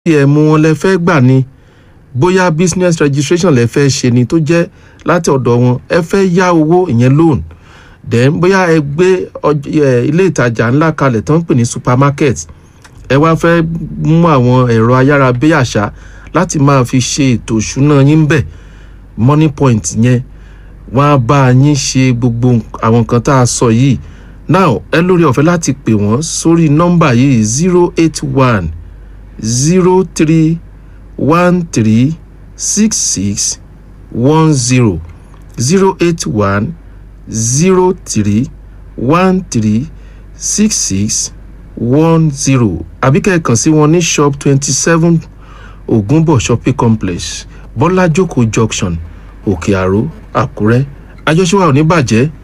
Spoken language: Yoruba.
atm wọn lẹ fẹ́ gbà ni bóyá business registration lẹ fẹ́ ṣe ni tó jẹ́ láti ọ̀dọ̀ wọn ẹ fẹ́ yá owó ìyẹn loan then bóyá ẹ gbé ọj- ẹ, ilé ìtajà ńlá kalẹ̀ tó ń pè ní supermarket ẹ wá fẹ́ mú àwọn ẹ̀rọ ayárabíàṣá láti máa fi ṣe ètò ìṣúná yín bẹ̀ money point yẹn wọ́n á bá yín ṣe gbogbo nk- àwọn nǹkan tá a sọ yìí now ẹ lórí ọ̀fẹ́ láti pè wọ́n sórí nọ́mbà yìí zero eight one zero three one three six six one zero zero eight one zero three one three six six one zero àbí kẹ́ẹ̀kan sí wọn ní shop twenty seven ògúnbọ̀ shopping complex bọ́lájókòó junction òkè àró àkúrẹ́ àjọṣe wa ò ní bàjẹ́